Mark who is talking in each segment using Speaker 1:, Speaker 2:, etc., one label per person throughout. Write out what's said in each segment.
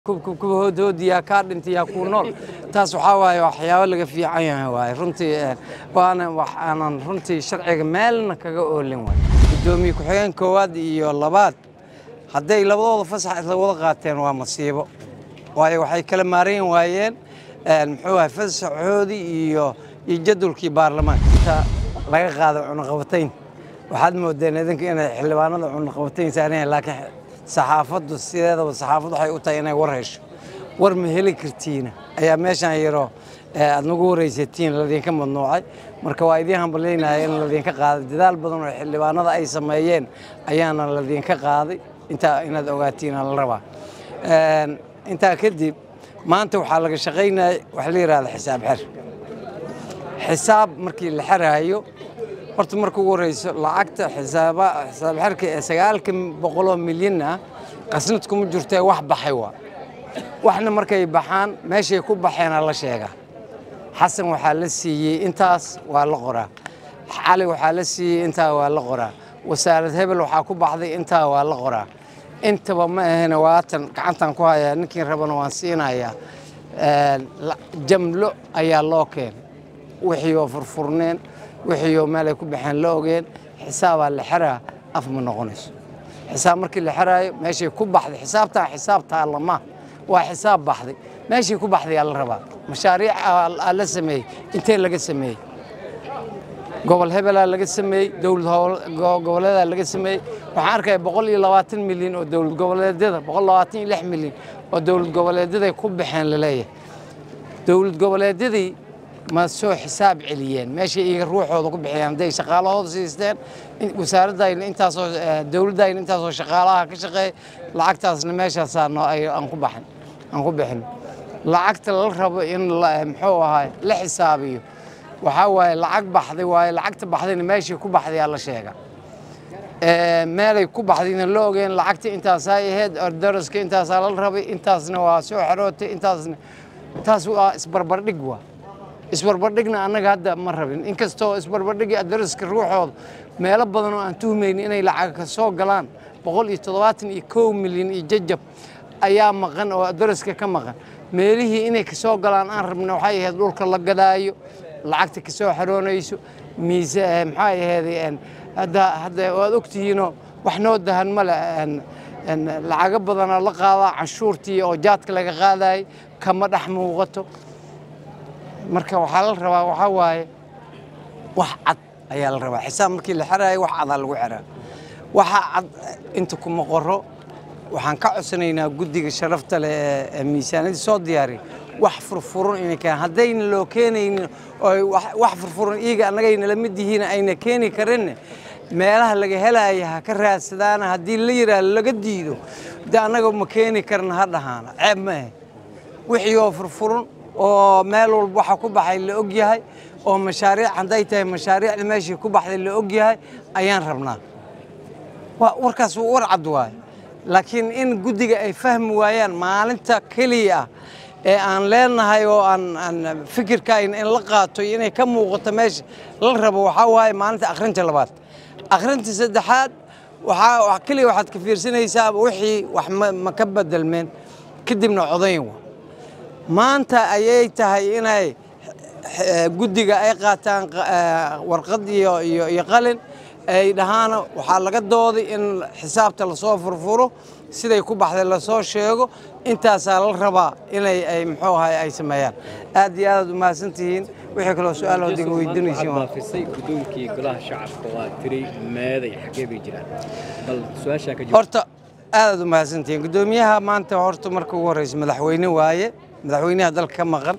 Speaker 1: kubhoodhoodiyaa kaa dhintay yaa kuu nool taas waxaa waaye waxyaabo laga fiican yahay waaye runtii waana waxaanan runtii sharciga meelna kaga oolin waay guddoomiye ku-xigeen koowaad iyo labaad hadday labadooda fasax isla wada qaateen waa masiibo waayo waxay kala maarayn waayeen muxuu ahay fasaxoodii iyo iyo jadwalkii baarlamaanka inta laga qaado cunaqabatayn waxaad moodeen idinka inay xildhibaanada cunaqabatayn saareen laakiin saxaafaddu sideedaba saxaafaddu waxay u tahay inay war hesho war ma heli kartiina ayaa meeshaan yaro aad nagu waraysatiin ladinka madnuucay marka waa idiin hambalyaynaya in ladinka qaaday dadaal badan oo xildhibaanada ay sameeyeen ayaana ladinka qaaday intaa inaad ogaatiin la rabaa intaa kadib maanta waxaa laga shaqaynaya waxa la yidhahda xisaab xer xisaab markii la xeraayo horta marka ugu horeyso lacagta xisaaba xisaab xerka ee sagaalka boqoloo milyan ah qasnad kuma jirtee wax baxay waa waxna markay baxaan meeshay ku baxeena la sheegaa xasan waxaa la siiyey intaas waa la qoraa cali waxaa la siiyey intaa waa la qoraa wasaarad hebel waxaa ku baxday intaa waa la qoraa intaba ma ahene waatan gacantan ku hayaa ninkii rabana waan siinayaa jamlo ayaa loo keenay wixii oo furfurneen wixii oo meelay ku baxeen la ogeen xisaabaa la xeraa af ma noqonayso xisaab markii la xeraayo meeshay ku baxday xisaabtaa xisaabtaa lama waa xisaab baxday meeshii ku baxday aa la rabaa mashaariic aa la sameeyey intee laga sameeyey gobol hebelaa laga sameeyey dowlad goboleedaa laga sameeyey waxaan arkaya boqol iyo labaatan milyan oo dowlad goboleedyada boqol labaatan iyo lix milyan oo dowlad goboleedyaday ku baxeen laleeyahay dowlad goboleedyadii ma soo xisaab celiyeen meeshay iyaga ruuxooda ku bixiyeen hadday shaqaalahooda siisteen wasaaradayna intaasoo dowladdayna intaasoo shaqaalaha ka shaqeeya lacagtaasna meeshaasaa aan ku baxin aan ku bixin lacagta la rabo in muxuu ahaay la xisaabiyo waxaa waaye lacag baxday waaye lacagta baxdayna meeshii ku baxday aa la sheega meelay ku baxdayna la ogeen lacagta intaasaa ahayd daraska intaasaa la rabay intaasna waa soo xerootay intaasna taas waa isbarbardhig waa isbarbardhigna annaga hadda ma rabin inkastoo isbarbardhigi daraska ruuxooda meelo badan oo aan tuhmayni inay lacag ka soo galaan boqol iyo toddobaatan iyo kow milyan iyo jajab ayaa maqan oo daraska ka maqan meelihii inay ka soo galaan aan rabna waxay ahayd dhulka la gadaayo lacagta ka soo xaroonayso miise maxay ahayd hadda hadda waad ogtihiinoo wax noo dahan male lacago badanaa la qaadaa canshuurtii oo jaadka laga qaadayay kama dhex muuqato marka waxaa la rabaa waxaa waaye wax cad ayaa la rabaa xisaab markii la xeraayo wax cadaa lagu xeraa waxa cad inta kuma qoro waxaan ka codsanaynaa guddiga sharafta leh ee miisaaniyadda soo diyaariya wax furfuran inay keenaan haddayna loo keenaynin oo wax furfuran iyaga annagayna la mid yihiin ayna keeni karinne meelaha laga helaya ha ka raadsadaana haddii la yidhaahdo laga diido de annaga ma keeni karna ha dhahaana ceeb ma ahe wixii oo furfuran oo meel walba waxa ku baxay la og yahay oo mashaariic hadday tahay mashaariicda meeshii ku baxday la og yahay ayaan rabnaa warkaas war cad waaye laakiin in guddiga ay fahmi waayaan maalinta keliya ah ee aan leenahay oo aan fikirkayna in la qaato iyo inay ka muuqato meesha la rabo waxaa waaye maalinta akhrinta labaad akhrinta saddexaad waxaa keliya waxaad ka fiirsanaysaa wixii wax ma ka bedelmeen kadibna codayn waa maanta ayay tahay inay guddiga ay qaataan warqad iyo iyo qalin ay dhahaan waxaa laga dooday in xisaabta lasoo furfuro siday ku baxday lasoo sheego intaasaa la rabaa inay ay muxuu ahay ay sameeyaan aad iyo aadaad umahadsantihiin wixii kaloo su-aal oo diga weydiinaysiin
Speaker 2: baafisay guddoonkii golaha shacabka waa tiri meeday xaggee bay jiraan bal su-aashaa ka
Speaker 1: horta aadaad umahadsantihiin guddoomiyaha maanta horta marka ugu horreysa madaxweyne waaye madaxweynaha dalka ka maqan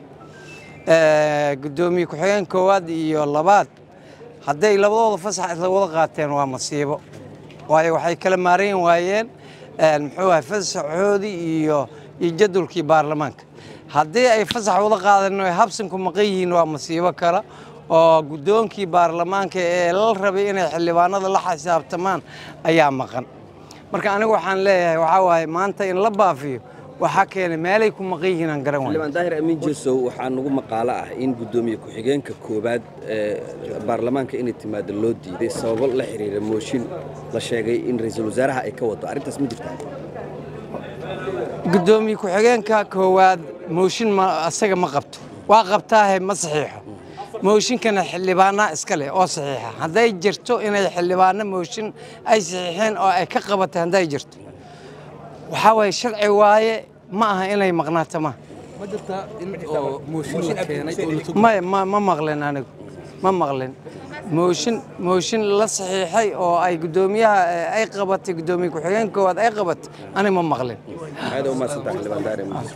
Speaker 1: guddoomiye ku-xigeen koowaad iyo labaad hadday labadooda fasax isla wada qaateen waa masiibo waayo waxay kala maarayn waayeen muxuu ahay fasaxoodii iyo iyo jadwalkii baarlamaanka haddii ay fasax wada qaadeen ay habsanku maqan yihiin waa masiibo kale oo guddoonkii baarlamaanka ee la rabay inay xildhibaanada la xisaabtamaan ayaa maqan marka anigu waxaan leeyahay waxaa waaye maanta in la baafiyo waxaa keenay meelay ku maqan yihiin aan garan waayo
Speaker 3: xildhibaan daahir amiin jesow waxaa nagu maqaalo ah in guddoomiye ku-xigeenka koowaad ee baarlamaanka inay timaado loo diiday sababo la xiriira mooshin la sheegay in ra-iisul wasaaraha ay ka wado arrintaas ma jirtaa
Speaker 1: gudoomiye ku-xigeenka koowaad mooshin ma asaga ma qabto waa qabtaahe ma saxiixo mooshinkana xildhibaanaa iska leh oo saxiixa hadday jirto inay xildhibaano mooshin ay saxiixeen oo ay ka qabatay hadday jirto waxaa waaye sharci waaye ma aha inay maqnaato ma
Speaker 3: ma jirtaa in oo mooshin la keenay oo la
Speaker 1: may ma ma maqlin anigu ma maqlin mooshin mooshin la saxiixay oo ay guddoomiyaha eh, ay qabatay guddoomiye ku-xigeenka koowaad ay qabatay ani ma maqlin
Speaker 3: aad u maadsantahay xildhibaan daare muuse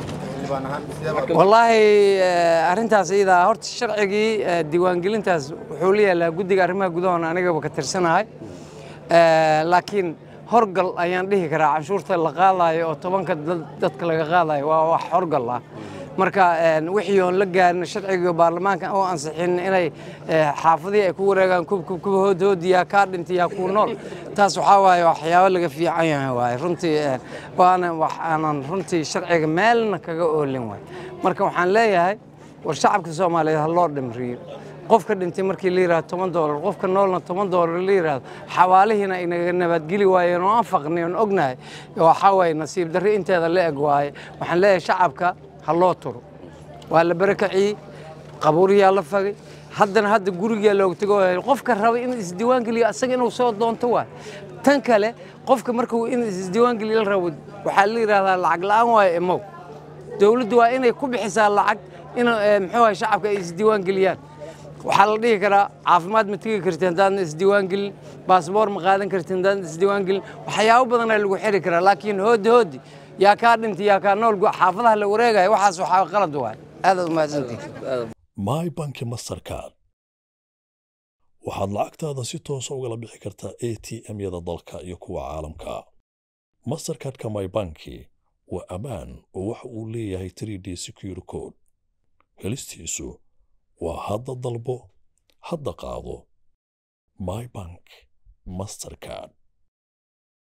Speaker 1: wallaahi eh, arrintaas iyadaa horta sharcigii eh, diiwaangelintaas wuxuu la yaalaa guddiga arrimaha gudahoona anigaba ka tirsanahay Eh, laakiin horgal ayaan dhihi karaa canshuurta la qaadayo oo tobanka dad- dadka laga qaadayo waa wax horgal ah marka eh, wixii oon la gaarin sharcigii baarlamaanka oo ansixin inay eh, xaafadihii ay ku wareegaan kubkub kuba hoodhoodiyaa kaa dhintay yaa kuu nool taas waxaa waaye waxyaabo laga fiican yahay waaye runtii eh, waana wax aanan runtii sharciga meelna kaga oolin waay marka waxaan leeyahay war shacabka soomaaliyeed ha loo dhimriyo qofka dhintay markii la yidhahdo toban doolar qofka noolna toban doolar la yidhahdo xawaalihiina inaga nabadgeli waayeen oo aan faqnay oon ognahay waxaa waaye nasiib darri inteeda la eg waaye waxaan leeyahay shacabka ha loo turo waa la barakaciyey qabuuriyaa la fagay haddana hadda gurigaa looga tego qofka raba in isdiiwaangeliyo asaga inuu soo doonto waay tan kale qofka markuu in isdiiwaangeliyo la rabo waxaa la yidhahdaa lacag la'aan waayo imow dowladdu waa inay ku bixisaa lacag in eh, muxuu ahay shacabka ay isdiiwaangeliyaan waxaa la dhihi karaa caafimaad ma tegi karti haddaadan isdiiwaangelin baasboor ma qaadan karti haddaadan isdiiwaangelin waxyaabo badanaa lagu xiri karaa laakiin hoodi hoodi yaa kaa dhintay yaa kaa nool xaafadaha la wareegaya waxaas waxaa qalad waay aadaad umahadsantihin
Speaker 4: my banki mastercard waxaad lacagtaada si toosa ugala bixi kartaa a t m-yada dalka iyo kuwa caalamka mastercardka my banki waa ammaan oo waxa uu leeyahay 3d secure code helistiisu waa hadda dalbo hadda qaado my bank mastercard